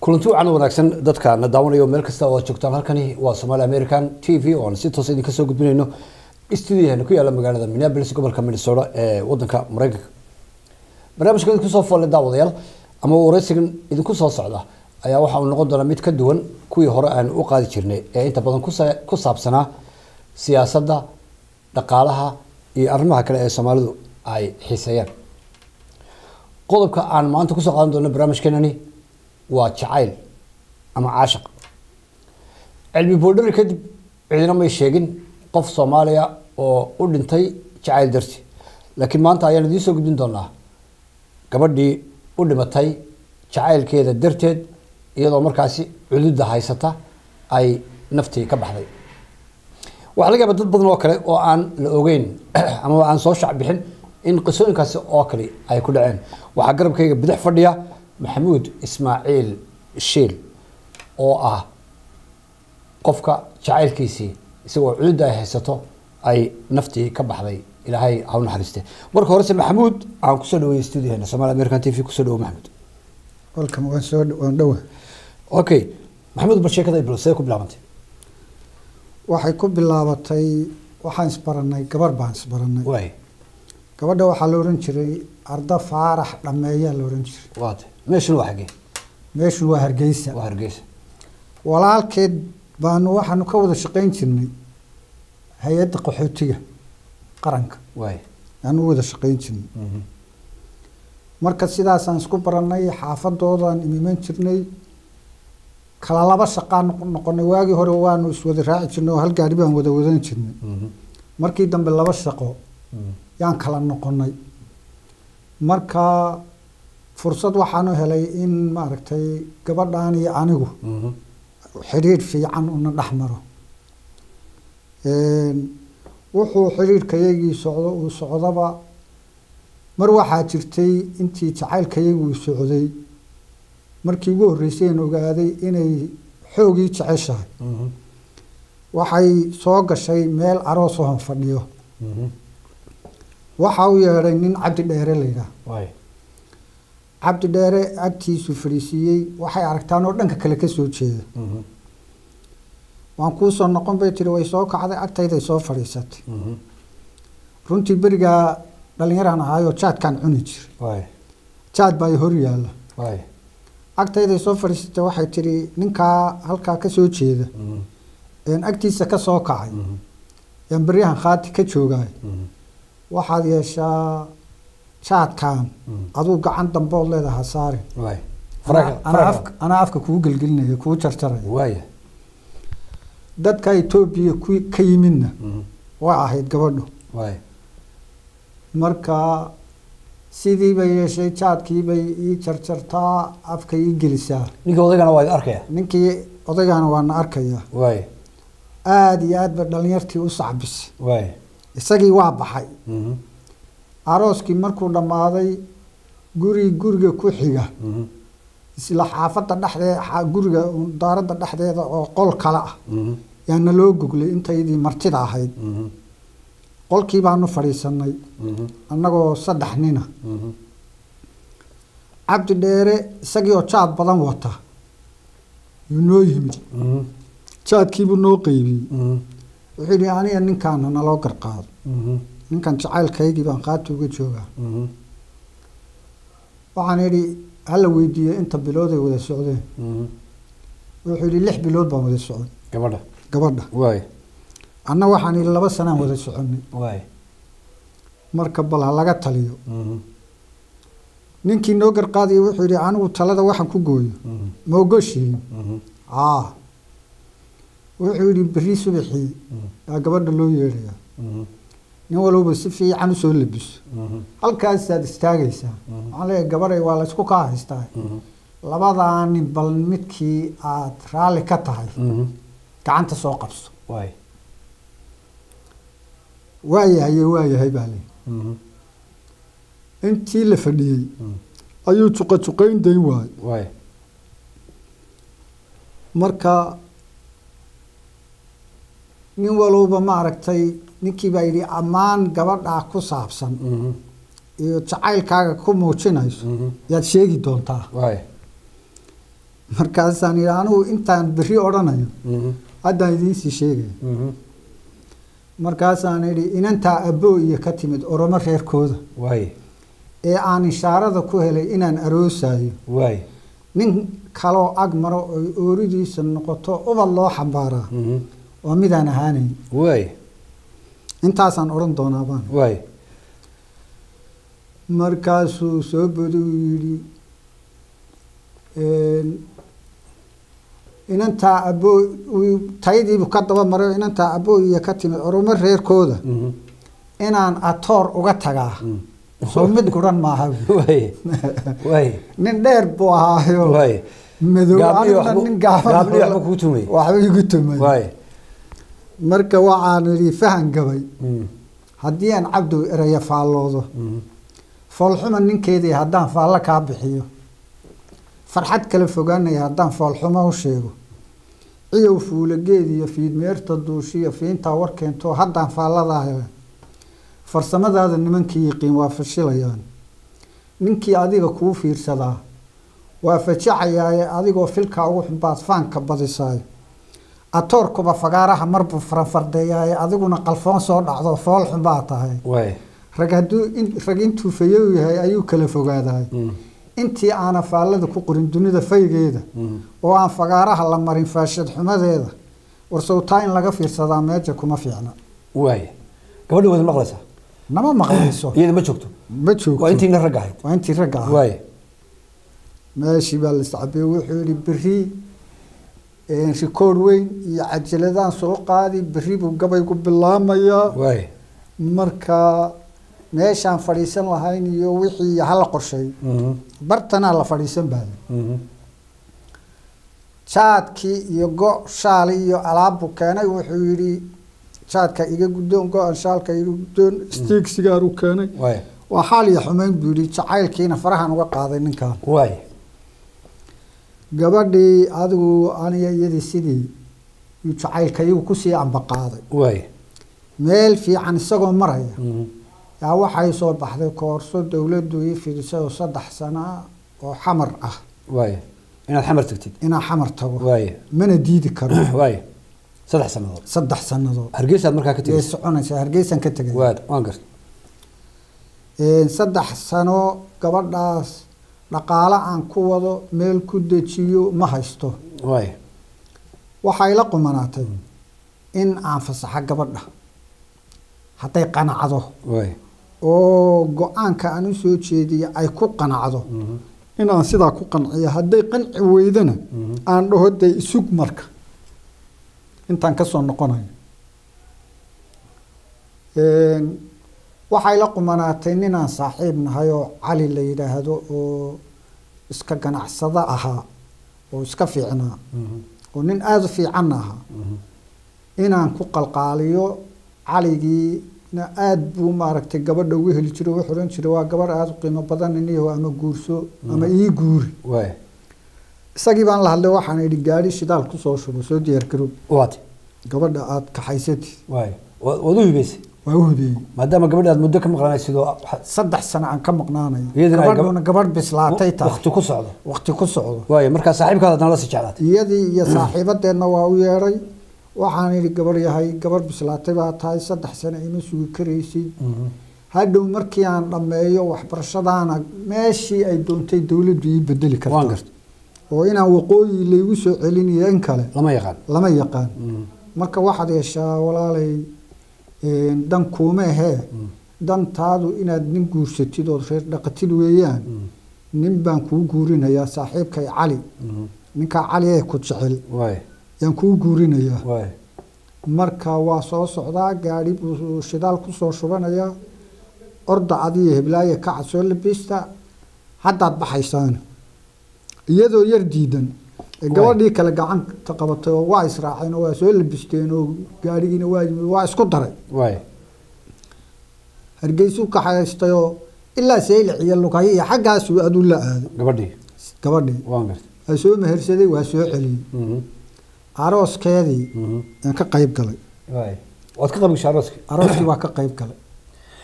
kulanti wacan wanaagsan dadka na daawanayo meel kasta oo aad joogtaan halkani waa somaali american t v oo aan si toos idinka soo gudbinayno stuudiyaheena ku yaala magaalada minneapolis gobolka minnesota ee wadanka mareykanka barnaamijka idinku soo foolle daawadayaal ama wareysigan idinku soo socda ayaa waxa uu noqon doonaa mid ka duwan kuwii hore aan u qaadi jirnay ee inta badan kusa- ku saabsanaa siyaasadda dhaqaalaha iyo arrimaha kale ee soomaalidu ay xiiseeyaan qodobka aan maanta kusoo qaadan doono barnaamijkeenani waa jacayl ama caashaq cilmi boodhari kadib cidina may sheegin qof soomaaliya oo u dhintay jacayl darti laakiin maanta ayaan idiin soo gudbin doonaa gabadhii u dhimatay jacaylkeeda darteed iyadoo markaasi cududda haysata ay naftii ka baxday waxaa laga yaaba dad badan oo kale oo aan la ogeyn ama aan soo shac bixin in qisooyinkaasi oo kale ay ku dhaceen waxaa garabkayga bidix fadhiya maxamuud ismaaciil shiil oo ah qofka jacaylkiisii isagoo cududda ay haysato ay naftii ka baxday ilaahay ha u naxariiste marka horese maxamuud aan kusoo dhaweeyey stuudiyaheena somaali american t v kusoo dhawo maxamuud welcome waan soo waan dhowa okay maxamuud bal sheekada iblo see ku bilaabantay waxay ku bilaabatay waxaan isbaranay gabar baan isbaranay waay gabadha waxaa la ohan jiray arda faarax dhameeyaa la ohan jiray waate meeshuna waa xagee meeshu waa hargeysa waa hargeysa walaalkeed baanu waxaanu ka wada shaqayn jirnay hay-adda qaxootiga qaranka waay aanu u wada shaqayn jirnay marka sidaasaan isku baranay xaafadoodaan imiman jirnay kala laba shaqaan noqonay waagii hore waanu iswada raaci jirnay oo hal gaari baan wada wadan jirnay markii dambe laba shaqo yaan kala noqonay marka fursad waxaanu helay in maaragtay gabadhan iyo anigu xidhiidh fiican una dhex maro wuxuu xidhiidhkayagii socdo uu socdaba mar waxaa jirtay intii jacaylkayagu uu socday markii ugu horreysay aan ogaaday inay xoogii jeceshahay waxay soo gashay meel aroos ohan fadhiyo waxa u yeedhay nin cabdi dheere la yidhaah waay cabdi dheere agtiisu fadhiisiiyey waxay aragtaan oo dhanka kale ka soo jeeda waan kuu soo noqon bay tiri way soo kacday agtayday soo fadhiisatay runtii berigaa dhallinyaraan ahaayoo jaadkaan cuni jira waay jaad baa i hor yaalla waay agtayday soo fadhiisatay waxay tidhi ninkaa halkaa ka soo jeeda een agtiisa ka soo kacay yaan beryahan khaati ka joogaay waxaad yeeshaa jaadkan aduu gacan dambood leedaha saarin waay Anaa- anaa afka- anaa afka kuu gelgelinaya kuu jarjaraya waaya dadka etoobiya ku ka yimidna waa ahayd gabadhu waay marka sidii bay yeeshay jaadkii bay ii jarjartaa afka ii gelisaa ninkii odaygana waa idin arkaya ninkii odaygana waana arkayaa waay aada iyo aad ba dhallinyartii u sacbisay waay isagii waa baxay arooskii markuu dhammaaday guri guriga ku xiga isla xaafadda dhexdee xa- guriga daaradda dhexdeeda oo qol kale ah yaana loo goglay intaydii martida ahayd qolkii baanu fadhiisanay annagoo saddex nina cabdi dheere isagii oo jaad badan wata yuu noo yimid jaadkiibuu noo qeybiyey wuxuu yidhi aniga ninkaana naloo garqaado ninkan jacaylkaygii baan qaati uga joogaa waxaan idhi hala weydiiye inta bilood ay wada socdeen wuxuu yidhi lix bilood baan wada socon gabadha gabadha waay anna waxaan idhi laba sanaan wada soconay waay marka bal ha laga taliyo ninkii noo garqaadaya wuxuu yidhi anigu talada waxaan ku gooyo ma ogoshiin aa wuxuu yidhi berri subaxii yaa gabadha loo yeedhayaa nin walowba si fiican usoo labiso halkaasaad istaagaysaa waxaan leeyahay gabaday waa laysku kaa haystaa labadaa nin bal midkii aad raalli ka tahay gacanta soo qabso waay waayahaye waayahay baa leeyi intii la fadhiyey ayuu juqajuqayn dayn waayey waay marka nin walowba maaragtay ninkii baa yidhi ammaan gabadhaa ku saabsan iyo jacaylkaaga ku muujinayso yaad sheegi doontaa waay markaasaan yidhi anigu intaan berri odhanayo Mhm. haddaan idiinsii sheegaya Mhm. markaasaan idhi inantaa abboo iyo ka timid oromo reerkooda waay ee aan ishaarada ku helay inaan aroosayo waay nin kaloo ag maro oy ooridiisa noqoto ubad loo xambaaraa Mhm. waa midaan ahaanayn waay intaasaan odhan doonaa baan waay markaasuu soo boday uu yidhi een, inantaa abboo uu- tayadiibu ka daba maray oo inantaa abboo iyo ka timid oromo reerkooda Mhm. inaan atoor uga tagaa Mm. soo mid guran maaha buui. waay waay nin dheer buu ahaayo waay madow Gaabniyo aniguna waxbu- nin gaaban gaabniyo oo- waxba kuu tumay. waxba igu tumay waay marka waxaan idhi fahan gabay Mhm. haddii aan cabdow eraya faalloodo Mhm. foolxuma ninkeedii haddaan faallo kaa bixiyo farxad kala fogaanaya haddaan foolxumo u sheego ciyow fuulageed iyo fiidmeerta duushiyo fiintaa warkeento haddaan faalladaa hele farsamadaada nimankii yiqiin waa fashilayaan ninkii adiga kuu fiirsadaa waa fajacayaaye adigoo filkaa ugu xunbaad faanka badisaayo atoorkuba fagaaraha marbuu faranfardeeyaaye adiguna qalfoon soo dhacdo fool xunbaa tahay waay rag hadduu in- rag intuu fayow yahay ayuu kala fogaadahay Mhm. intii aana faallada ku qorin dunida faygeeda Mhm. oo aan fagaaraha la marin faashad xumadeeda warsowtaa in laga fiirsadaa meeja kuma fiicna waay gabadha waad maqlaysaa nama maqlayso iyada ma joogto ma joogto waa intiina rag ahayd waa intii ragga ah waay meeshii baa la iscabiyey wuxuu yidhi berri een, rikoor weyn iyo cajaladaan soo qaadi berri buu gabaygu bilaamayaa waay marka meeshaan fadhiisan lahayn iyo wixii hala qorshay Mhm. bartanaa la fadhiisan baada Mhm. jaadkii iyo go shaali iyo alaabbuu keenay wuxuu yidhi jaadka iga guddoon go-an shaalka iga guddoon stiig sigaaru keenay waay waa xaal iyo xumayn buu yidhi jacaylkiina farahan uga qaaday ninkan waay gabadhii adigu aniga iyadii sidii yuu jacaylka iyagu kusii ambaqaaday waay meel fiican isagoo maraya Mhm. yaa waxay soo baxday koorso dowladdu ii fidisay oo saddex sano ah oo xamar ah waay inaad xamar tagtid inaan xamar tago waay mana diidi karo waay saddex sannadood saddex sannadood hargeysaad markaa ka yay tegeysa soconaysaa hargeysan ka tegay waad waan garta Een, saddex sano gabadhaas dhaqaale aan ku wado meel ku dejiyo ma haysto waay waxay la qumanaatay in aan fasaxo gabadha hadday qanacdo waay oo go-aanka aan u soo jeediyo ay ku qanacdo Mhm. inaan sidaa ku qanciyo hadday qanci weydana Mhm. aan dhaho dee isug marka intaan ka soo noqonayo Een, waxay la qumanaatay ninaan saaxiib nahay oo cali la yidhaahdo oo iska ganacsado ahaa oo iska fiicnaa Mhm. oo nin aada u fiicanna ahaa Mhm. inaan ku qalqaaliyo caligiina aada buu maaragtay gabadha ugu heli jiray wuxuu odhan jiray waa gabadh aada u qiimo badan iniyaho ama guurso ama ii guuri waay isagii baan la hadlay waxaan idhi gaadhi shidaal kusoo shubo soo diyaar garoob waad gabadha aada kaxaysatid waay waad waad u hibeysay waa u hubeeyey maadaama gabadha aad muddo ka maqlanay sidoo saddex sano aan ka maqnaanayo Iyadana ay gab- gabadhuna gabadh bislaatay tahay waqti ku socdo waqti ku socdo waay markaa saaxiibkaada adna la sii jeclaatay iyadii iyo saaxiibadeenna waa u yeedhay waxaan idhi gabarh yahay gabadh bislaatay baa tahay saddex sano ima sugi karaysid Mhm. hadhow markii aan dhammeeyo waxbarashadaana meeshii ay doontay dowladdu ii bedeli waan kartaa garta oo inaan waqooyi laygu soo celinayo in kale lama yaqaan lama yaqaan Mhm. marka waxaad yeeshaa walaalay een, dan kuuma ahee dantaadu inaad nin guursatid ood reer dhaqatid weeyaan Mhm. nin baan kuu guurinayaa saaxiibkay cali Mhm. ninkaa cali ee ku jecel waay yaan kuu guurinayaa waay marka waa soo socdaa gaadhi buu shidaal kusoo shubanayaa orda adiyo heblaaye kaca soo labista haddaad baxaysaan iyadoo yar diidan ee Waay. gabadhii kale gacanta qabatay oo waa israaceen oo waa soo labisteen oo gaadhigiina waa yimid waa isku daray waay hargeysuu kaxaystay oo ilaa saylic iyo lugayo iyo xaggaasuu aduu la aaday gabadhii gabadhii waan garta waa soo mehersaday waa soo celiyey Mhm. arooskeedii Mhm. aan ka qayb galay waay waad ka qabigshay arooskii arooskii waa ka qayb galay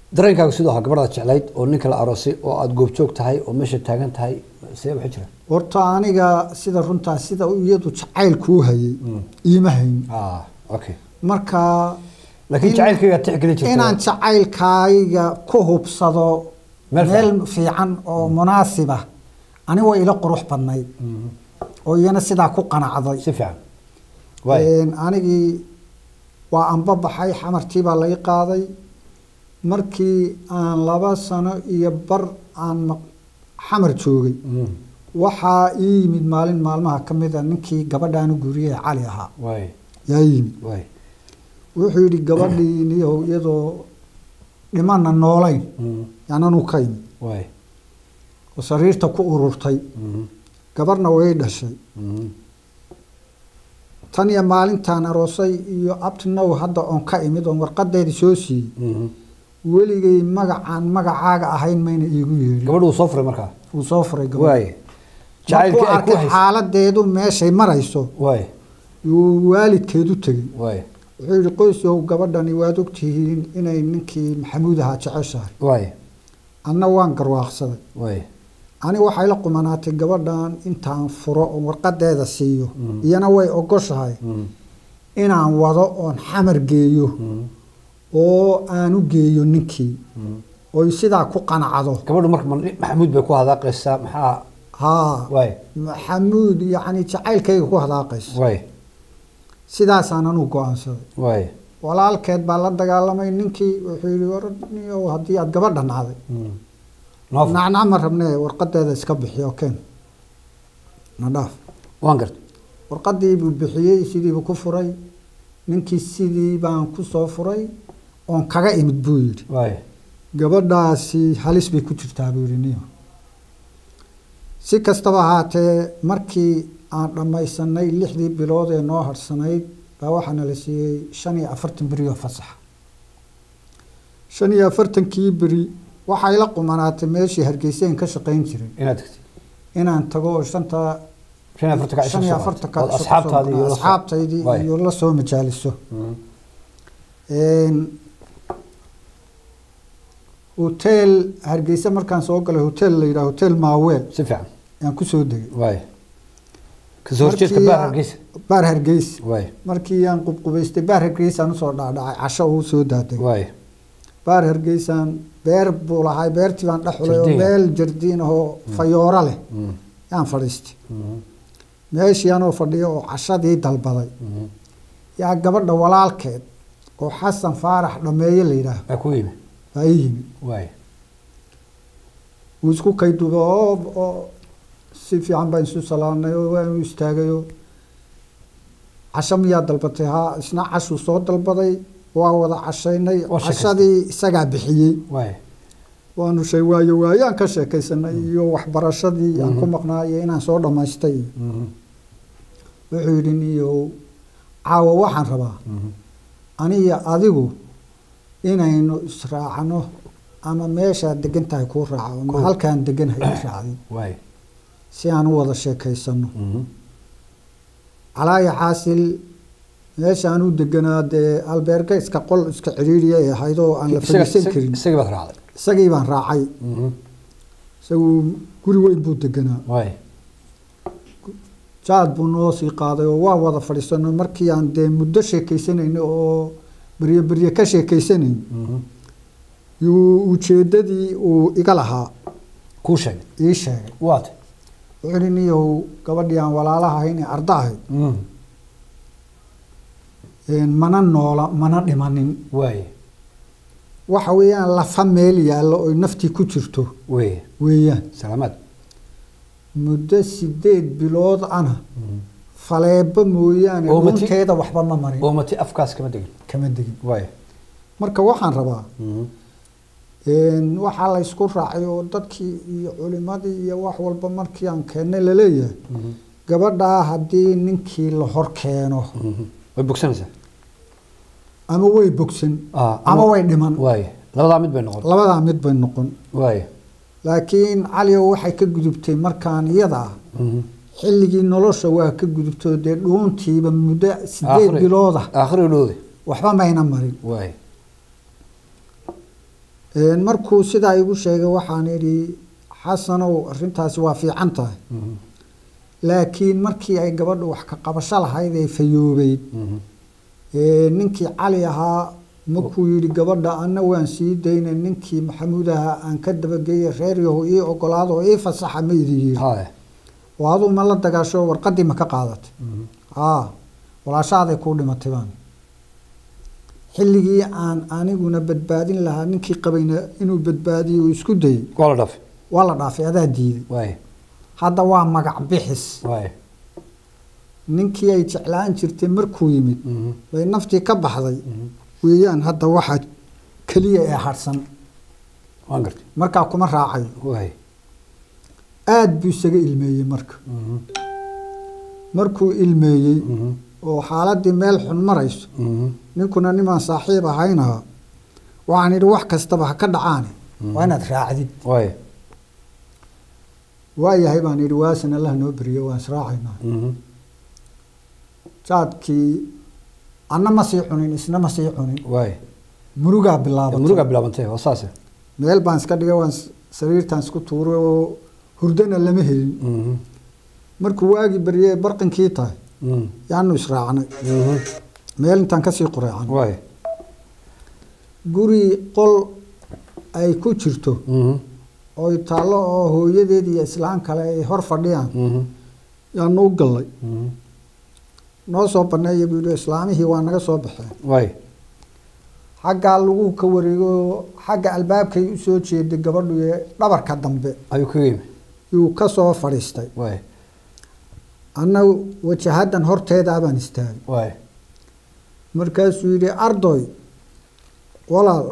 dareenkaaga sidoo ahaa gabadhaad jeclayd oo ninka la aroosay oo aada goobjoog tahay oo meesha taagan tahay see waxay jira horta aniga sida runtaa sida iyadu jacaylkuu hayay iima hayn ah okay marka laakiin in- jacaylkayga tixgelin jirta inaan jacaylkayga ku hubsado Meel meel fiican. fiican oo munaasiba ani way ila qurux badnayd oo iyana sidaa ku qanacday si fiican waay Een, anigii waa anba baxay xamartii baa laga qaaday markii aan laba sano iyo bar aan maq- xamar joogay Mm. waxaa ii yimid maalin maalmaha ka mid a ninkii gabadhaanu guriyey cali ahaa waay yaa yimid waay wuxuu yidhi gabadhii niyow iyadoo dhimana noolayn Mm. yaananu ka yimid waay oo sariirta ku ururtay Mhm. gabarna way dhashay Mhm. tan iyo maalintaan aroosay iyo abtinow hadda oon ka imid oon warqadeedii soo siiyey Mhm. weligay magacaan magacaaga ahayn mayna iigu yeedhin gabadhu wuu soo furay markaa wuu soo furay gabadh waay markuu jacaylkii ay ku arkay haysa xaaladeedu meeshay marayso waay yuu waalidkeedu tegey waay wuxuu yidhi qoysow gabadhani waad ogtihiin inay ninkii maxamuud ahaa jeceshahay waay anna waan garwaaqsaday waay aniga waxay la qumanaatay gabadhan intaan furo oo warqadeeda siiyo Mhm. iyana way ogoshahay Mhm. inaan wado oon xamar geeyo Mhm. oo aan u geeyo ninkii Mhm. oy sidaa ku qanacdo gabadhu marka ma- maxamuud bay ku hadaaqaysaa maxaa haa waay maxamuud yacni jacaylkayga ku hadaaqayso waay sidaasaan anuu go-aansaday waay walaalkeed baa la dagaalamay ninkii wuxuu yidhi war niyow haddii aad gabadha nacday Mhm. noo fur. nacnac ma rabnee warqadeeda iska bixiyo keen na dhaaf waan garta warqadii buu bixiyey sidiibuu ku furay ninkii sidii baan ku soo furay oon kaga imid buu yidhi waay gabadhaasi halis bay ku jirtaa buu yidhi niyo si kastaba ahaatee markii aan dhammaysanay lixdii bilood ee noo harsanayd baa waxaana la siiyey shan iyo afartan beri oo fasaxa shan iyo afartankii beri waxay la qumanaatay meeshii hargeyseen ka shaqayn jiray inaad tagtid inaan tago oo shanta shan iyo afartanka cisho shan iyo soo afartanka qaatay. cisho Ood asxaabtaadii iyo la soo- asxaabtaydii Waay. iyo la soo majaaliso Mhm. Een, hotel hargeysa markaan soo galay hotel la yidhaha hotel maaweel si fiican ayaan kusoo degay waay kasoo horjeedka Markii baar aan- hargeysa baar hargeysa waay markii aan qubqubaystay baar hargeysaan usoo dhaadhacay casho uu soo daadegay waay baar hargeysaan beer buu lahay beertii baan dhex xulay oo Jardiin. meel jardiin ahoo fayooro leh Mhm. yaan fadhiistay Mhm. meeshii anoo fadhiyo oo cashadii dalbaday Mhm. yaa gabadha walaalkeed oo xasan faarax dhameeye la yidhaah baa ku yimi baa ii yimid waay wuu isku kayduba oo oo si fiican baan isu salaanay oo waanu istaagay oo casho miyaa dalbatay haa isna cashuu soo dalbaday waa wada cashaynay Waa sheekaystay. cashadii isagaa bixiyey waay waanu shay waayo waayaan ka sheekaysanay iyo waxbarashadii aan ku maqnaa iyo inaan soo dhammaystay Mhm. wuxuu yidhi niyow caawa waxaan rabaa Mhm. aniyo adigu inaynu israacno ama meeshaad degan tahay kuu raaco ama Cool. halkaan deganahay i raacday waay si aan u wada sheekaysano Mhm. calaaya xaasil meeshaan u deganaa dee albeerga iska qol iska ciriiriya ay ahayd oo aan la Isaga- fadhiisan isaga- karin isagii baad raacday isagii baan raacay Mhm. isagu guri weyn buu deganaa waay jaad buu noo sii qaaday oo waa wada fadhiisano markii aan dee muddo sheekaysanayno oo berye berye ka sheekaysanayn Mhm. yuu ujeeddadii uu iga lahaa kuu sheegay ii sheegay waat wuxuu ihi niyow gabadhii aan walaalaha ahayn ee arda ahayd Mhm. een, mana noola mana dhimanin waay waxa weeyaan lafa meel yaallo oy naftii ku jirto wey weeyaan salaamaad muddo sideed bilood ana Mhm. faleebo mooyaane Oo mati- runteeda waxba ma marin oo mati afkaas kama degin kama degin waay marka waxaan rabaa Mhm. een, waxaa la ysku raacay oo dadkii iyo culimadii iyo wax walba markii aan keennay laleeyahay Mhm. gabadhaa haddii ninkii la hor keeno Mhm. way bogsanaysaa ama way bogsan Ah, ama way dhiman waay labadaa mid bay noqon labadaa mid bay noqon waay laakiin caliow waxay ka gudubtay markaan iyada ah Mhm. xilligii nolosha waa ka gudubto dee dhuuntiiba muddo sideed Aakhiri- bilooda aakhiri dhowde waxba mayna marin waay Een, markuu sidaa igu sheegay waxaan idhi xasanow arrintaasi waa fiican tahay Mhm. laakiin markii ay gabadhu wax ka qabasho lahayd ee fayoobeyd Mhm. ee, ninkii cali ahaa markuu yidhi gabadha anna waan sii daynay ninkii maxamuud ahaa aan ka dabageeyey reer yahu ii ogolaado oo ii fasaxa ma idin yidhi Haya. oo aduu ma la dagaasho warqaddii ma ka qaadatay Mhm. aa walaashaaday kuu dhimatay baan xilligii aan aniguna badbaadin lahaa ninkii qabayna inuu badbaadiyo uu isku dayey waa la dhaafay waa la dhaafay adaa diiday waay hadda waa magac bixis waay ninkii ay jeclaan jirtay markuu yimid Mhm. bay naftii ka baxday Mhm. weeyaan hadda waxa keliya ee harsan waan gartay markaa kuma raacayo waay aad buu isaga ilmeeyey marka Mhm. markuu ilmeeyey Mhm. oo xaaladii meel xun marayso Mhm. ninkuna nimaan saaxiib ahaynaha waxaan idhi wax kastaba ha ka dhacaane waa inaad raacdid waay waayahay baan idhi waasan allah noo beriyo waan israacaynaa Mhm. jaadkii anna ma sii cunin isna ma sii cunin waay murugaa bilaabatay murugaa bilaabantay waa saase meel baan iska dhigay waan s- sariirtaan isku tuuray oo hurdana lama helin Mhm. markuu waagii baryey barqinkii tahay Mhm. yaanu israacnay Mhm. meel intaan kasii qureecan waay guri qol ay ku jirto Mhm. oy taallo oo hooyadeed iyo islaan kale ay hor fadhiyaan Mhm. yaanu u gallay Mhm. noo soo baneeya buu yidhi islaamihii waa naga soo baxeen waay xaggaa lagu ka wareego xagga albaabkay u soo jeeday gabadhu ee dhabarka dambe ayuu kaga yimi yuu ka soo fadhiistay waay anna wajahadan horteedaa baan istaagay waay markaasuu yidhi ardoy walaal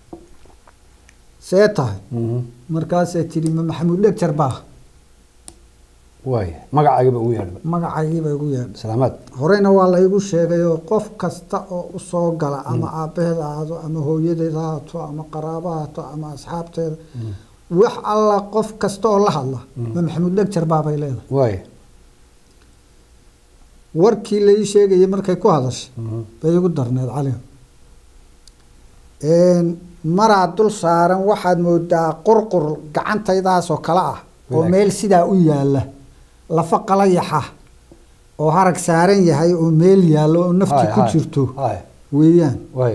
see tahay Mhm. markaasay tidhi ma maxamuud dhegjar baa waay magacaagiba ugu yeedhba magacaygiiba igu yeedhay salaamaad horeyna waa la igu sheegayoo qof kasta oo u soo gala ama aabbaheed ha ahaato ama hooyadeed ha haato ama qaraabo ha haato ama asxaabteeda wax alla qof kasta oo la hadla ma maxamuud dhegjar baabay leedahay waay warkii la ii sheegayay markay ku hadashay Mhm. bay igu darneed cali maraa dul saaran waxaad moodaa qurqur gacantaydaasoo kale ah oo Wanaag. meel sidaa u yaalla lafa qalayaxa oo harag saaran yahay oo meel yaallo oo nafti Haya, ku haya. jirto Haya. weeyaan waay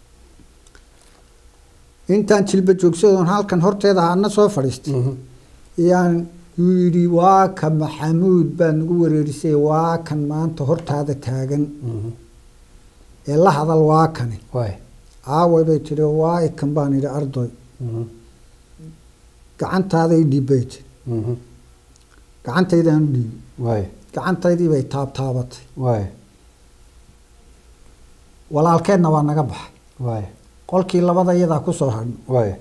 intaan jilba joogsadoon halkan horteeda ana soo fadhiistay Mhm. yaan yuu yidhi waa ka maxamuud baa nagu wareerisay waa kan maanta hortaada taagan Mhm. ee la hadal waa kani waay aaway bay tidhi waa ikan baan idhi ardoy Mhm. gacantaaday dhiibbay tidhi Mhm. gacantaydaan u dhiibi waay gacantaydii bay taabtaabatay waay walaalkeedna waa naga baxay waay qolkii labada iyadaa ku soo hadhno waay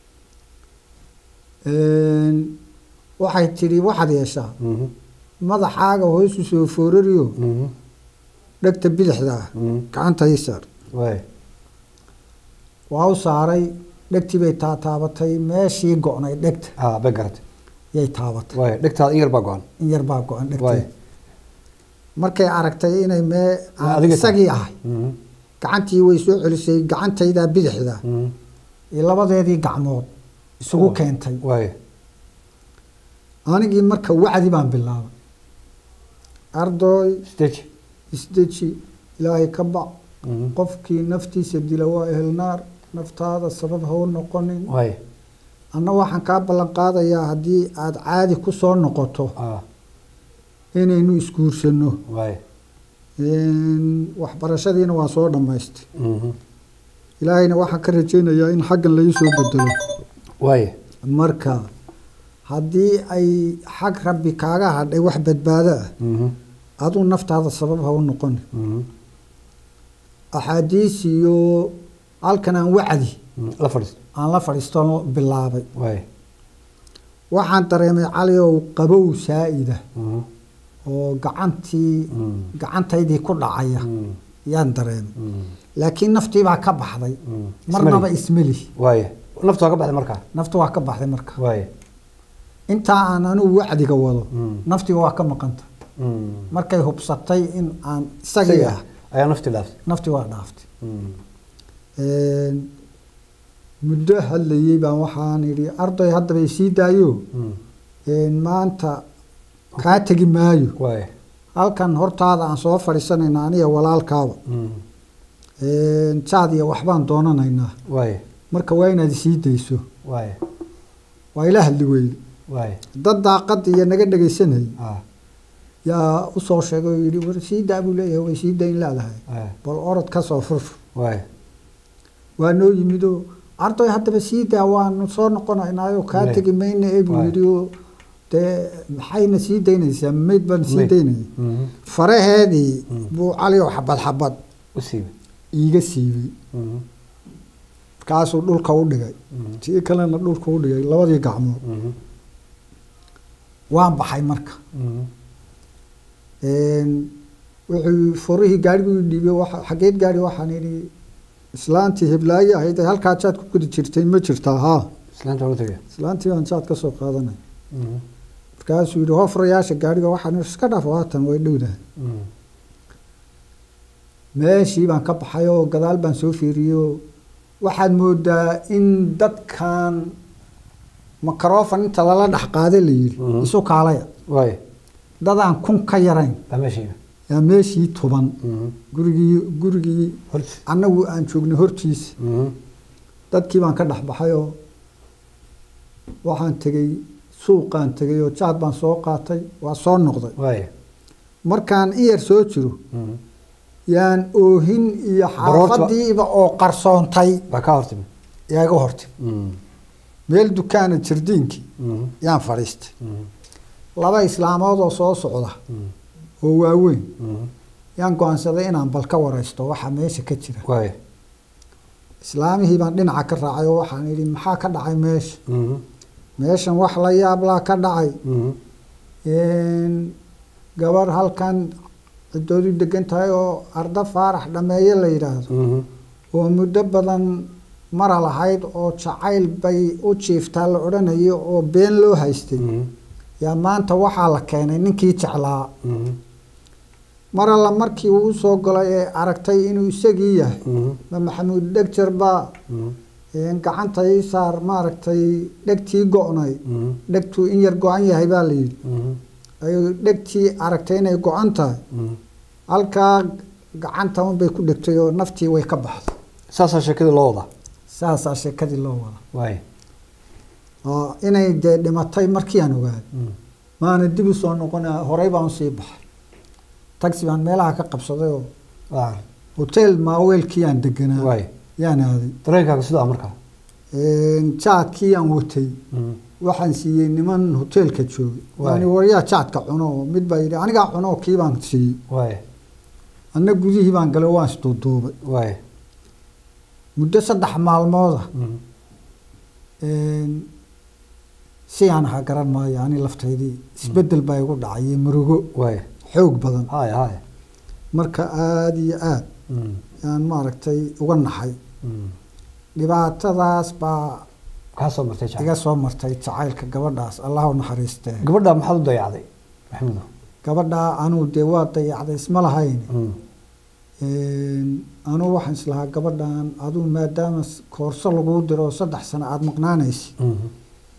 waxay tidhi waxaad yeeshaa Mhm. madaxaaga hoosu soo foorariyo Mhm. dhegta bidixda ah Mhm. gacanta ii saar waay waa u saaray dhegtii bay taataabatay meeshii go'nay dhegta ha bay garatay yay taabatay waay dhegtaada in yar baa go-an in yar baa go'an waay dhegtii markay aragtay inay mee aan adiga tahay. isagii ahay Mhm. gacantii way soo celisay gacantaydaa bidixda Mhm. iyo labadeedii gacmood isugu keentay waay anigii marka wacdi baan bilaabay ardoy stage isdeji ilaahay ka bac Mhm. qofkii naftiisa dila waa ehelnaar naftaada sabab ha u noqonin waay anna waxaan kaa ballan qaadayaa haddii aada caadi ku soo noqoto ah inaynu isguursanno waay waxbarashadiina waa soo dhammaystay Mhm. ilaahayna waxaan ka rajaynayaa in xaggan lai soo bedelo waay marka haddii ay xag rabbi kaaga hadhay wax badbaado ah Mhm. aduu naftaada sabab ha u noqoni Mhm. axaadiis iyo halkan aan wacdi Mhm. la fadhiisto aan la fadhiistoon bilaabay waay waxaan dareemay cali ow qabow saa'ida Mhm. oo gacantii Mhm. gacantaydii ku dhacaya Mhm. yaan dareemay Mhm. laakiin naftii baa ka baxday Mhm. marnaba Ismali. ismeli waay naftu waa ka baxday markaa naftu waa ka baxday marka waay intaa aan anigu wacdiga wado Mhm. naftiga waa ka maqanta Mhm. markay hubsatay in aan isagii Isaga ah ayaa nafti dhaaftay naftii waa dhaaftay Mhm. muddo hadlayey baan waxaan idhi arday haddaba isii daayo Mm. een, maanta kaa tegi maayo waay halkan hortaada aan soo fadhiisanayna aniga walaalkaaba Mm. een, jaad iyo waxbaan doonanaynaa waay marka waa inaad isii dayso waay waa ila hadli weyde waay dad daaqada iyo naga dhegaysanayay ah yaa usoo sheegay oo yidhi war sii daa buu leeyahay way sii dayn leedahay waay bal orod ka soo furfur waay waa noo yimidoo arday haddaba sii daa waanu soo noqonaynaayo kaa Waay. tegi mayna ee buu Waay. yidhi oo dee maxayna sii daynaysaa mayd baan sii Mayd. daynayay Mhm. faraheedii Mm. buu cali oo xabad xabad u siibay iiga siibay Mhm. markaasuu dhulka u dhigay Mhm. tii kalena dhulka u dhigay labadii gacmood Mhm. waan baxay marka Mhm. Een, wuxuu furihii gaariguu dhiibay waxa- xageed gaari waxaan idhi islaantii heblaaye ahayd ee halkaa jaad ku gudi jirtay ma jirtaa haa islaanta waa u tagay islaantii baan jaad ka soo qaadanay Mhm. markaasuu yidhi hofrayaasha gaariga waxaan idhi iska dhaaf haatan way dhowdahay Mhm. meeshii baan ka baxay oo gadaal baan soo fiiriyey oo waxaad moodaa in dadkan makarofan inta lala dhex qaaday la yidhi Mhm. isu kaalaya waay dadaan kun ka yarayn baa meeshiiba yaa meeshii tuban Mhm. gurigii gurigii horti annagu aan joognay hortiisa Mhm. dadkii baan ka dhex baxay oo waxaan tegey suuqaan tegey oo jaad baan soo qaatay waa soo noqday waay markaan in yar soo jiro Mhm. yaan oohin iyo Baroorta- xaafadiiba oo qarsoontay baa kaa hortimi yaa iga hortay Mhm. meel dukaana jardiinkii Mhm. yaan fadhiistay Mhm. laba islaamood oo soo socda Mhm. oo waaweyn Mhm. yaan go-aansaday inaan bal ka waraysto waxa meesha ka jira waay islaamihii baan dhinaca ka raacay oo waxaan idhi maxaa ka dhacay meesha Mhm. meeshan wax la yaablaa ka dhacay Mhm. Een, gabar halkan ciddoodu degan tahay oo arda faarax dhameeye la yidhaahdo Mhm. oo muddo badan mara lahayd oo jacayl bay u jiiftaa la odhanayo oo been loo haystay Mhm. yaa maanta waxaa la keenay ninkii jeclaa Mhm. mar alla markii uu usoo galay ee aragtay inuu isagii yahay Mhm. ma maxamuud dhegjar baa Mhm. een, gacanta ii saar maaragtay dhegtii go-nay Mhm. dhegtuu in yar go-an yahay baa la yidhi Mhm. ayuu dhegtii aragtay inay go-an tahay Mhm. halkaa gacanta unbay ku dhegtay oo naftii way ka baxday saasaa sheekadii loo wadaa saasaa sheekadii loo wada waay oo inay dee dhimatay markii aan ogaaday Mhm. maana dib u soo noqona horey baan usii baxay taxi baan meelaha ka qabsaday oo Ah. hotel maaweelkii aan deganaa waay yaan aaday dareenkaaga sidaa markaa Een, jaadkii aan watay Mhm. waxaan siiyey niman hoteelka joogay Waay. yani waryaa jaadka cuno oo mid baa yidhi anigaa cuno oo kii baan siiyey waay anna gudihii baan galay waan isduuduubay waay muddo saddex maalmooda Mhm. Een, si aan ahaa garan maayo ani laftaydii isbeddel baa igu dhacay iyo murugo waay xoog badan haya haya marka aada iyo aada Mhm. yaan maaragtay uga naxay Mhm. dhibaatadaas baa kaa soo martay jacayl iga soo martay jacaylka gabadhaas allah u naxariistee gabadha maxaad u dayacday maxamudo gabadhaa anuu dee waa dayacday isma lahayn Mhm. Een, anuu waxaan islahaa gabadhan aduu maadaama s- koorso laguu diro oo saddex sano aada maqnaanaysa Mhm.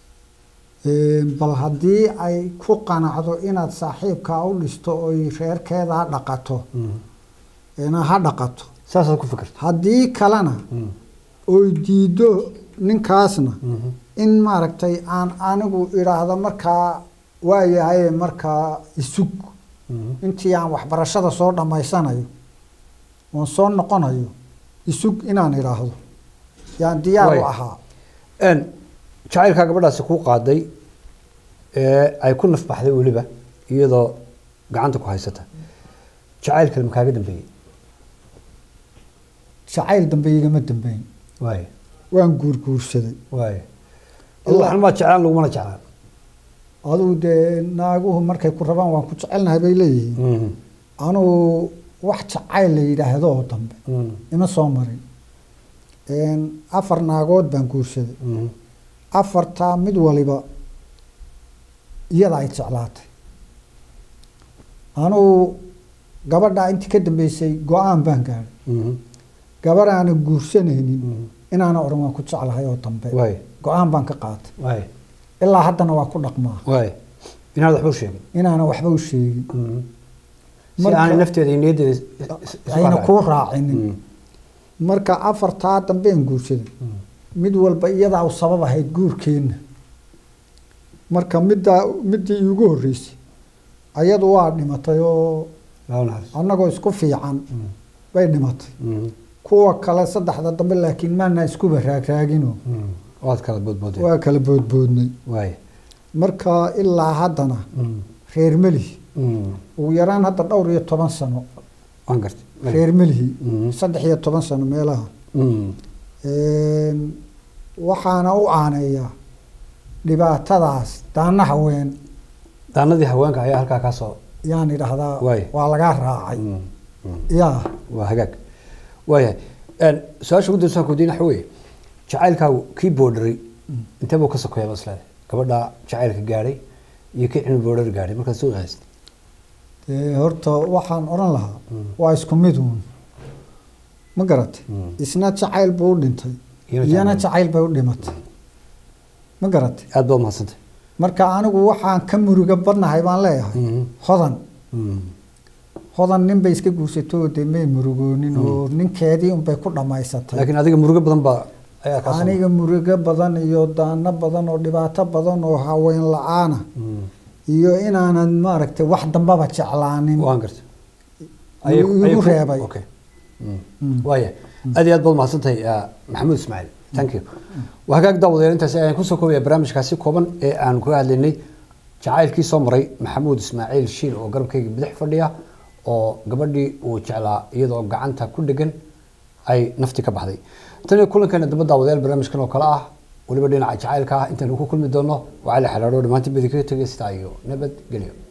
bal haddii ay ku qanacdo inaad saaxiibkaa u dhisto oy reerkeeda ha dhaqato Mhm. ina ha dhaqato saasaad ku fikirta haddii kalena Mhm. oy diido ninkaasna Mhm. in maaragtay aan anigu idhaahdo markaa waayahaye markaa isug Mhm. intii aan waxbarashada soo dhammaysanayo oon soo noqonayo isug inaan idhaahdo yaan diyaar u Waay. ahaa Een, jacaylkaa gabadhaasi kuu qaaday ee ay ku nafbaxday weliba iyadoo gacanta ku haysata jacayl kale makaaga dambeeyey jacayl dambe igama dambeyn waay waan guurguursaday waay aduu waxna maa jeclaan lagumana jeclaan adugu dee naaguhu markay ku rabaan waan ku jecelnahay bay leeyihiin Mhm. anugu wax jacayl la yidhaahdo oo dambe Mhm. ima soo marin Een, afar naagood baan guursaday Mhm. afartaa mid waliba iyada ay jeclaatay anugu gabadhaa intii ka dambeysay go-aan baan gaadhay Mhm. gabar aanan guursanaynin Mhm. inaana oran waan ku jeclahay oo dambe waay go-aan baan ka qaatay waay ilaa haddana waa ku dhaqmaa waay inaad waxba u sheegin inaana waxba u sheegin si Marka- aanay nafteeda iyo niyaddeeda is- is- isu ayna raacin. kuu raacinin Mm. marka afartaa dambeen guursaday mid walba iyadaa u sabab ahayd guurkeenna marka middaa middii iigu horreysay ayadu waa dhimatay oo Laa naxariis. annagoo isku fiican Mm. bay dhimatay Mm. kuwa kale saddexda dambe laakiin maana iskuba raagraagino Mm. waad kala boodboodeen waa kala boodboodnay waay marka ilaa haddana Mm. reer melihi Mm. ugu yaraan hadda dhowr iyo toban sano waan gartay Mali. reer melihi Mm. saddex iyo toban sano meelaha Mm. Een, waxaana u aaneeyaa dhibaatadaas daana haween daanadii haweenka ayaa halkaa kaa soo yaan idhaahdaa Waay. waa lagaa raacay Mm. Mm. yaa waa hagaag waayahay Een, su-aasha ugu dambeysa ku weydiin waxa weeye jacaylkaagu kii boodharay intee buu ka sokeeya maslada gabadha jacaylka gaadhay iyo kii cilmi boodhar gaadhay markaad soo qaastay dee horta waxaan odhan lahaa Mm. waa isku mid uun ma garatay Mm. isna jacayl buu u dhintay Iyana iyana jacayl. jacayl bay u dhimatay ma garatay aad baad mahadsantay marka anigu waxaan ka muruga badnahay baan leeyahay Mhm. hodan Mm. hodan nin bay iska guursatay oo dee may murugoonin oo ninkeedii unbay ku dhammaysatay laakiin adiga murugo badan baa ayaa kaa soo aniga murugo badan iyo daano badan oo dhibaato badan oo haween la-aana Mm. iyo inaanan maaragtay wax dambaba jeclaanin waan gartay Igu- Ayay- ayay igu ku- reebay. okay Mm. Mm. waaya aad iyo aad baad mahadsantahay ah, maxamuud ismaaciil thank you waa hagaag daawadayaal intaas ayaan kusoo koobaya barnaamijkaasi kooban ee aan kaga hadlaynay jacaylkii soo maray maxamuud ismaaciil shiil oo garabkayga bidix fadhiya oo gabadhii uu jeclaa iyadoo gacanta ku dhegan ay nafti ka baxday tan iyo kulankeena damba daawadayaal barnaamijkan oo kale ah weliba dhinaca jacaylka ah intaan ku kulmi doono waa cali xalaadho dhammaantiin badi kaga tegay sidaa iyo nabadgelyo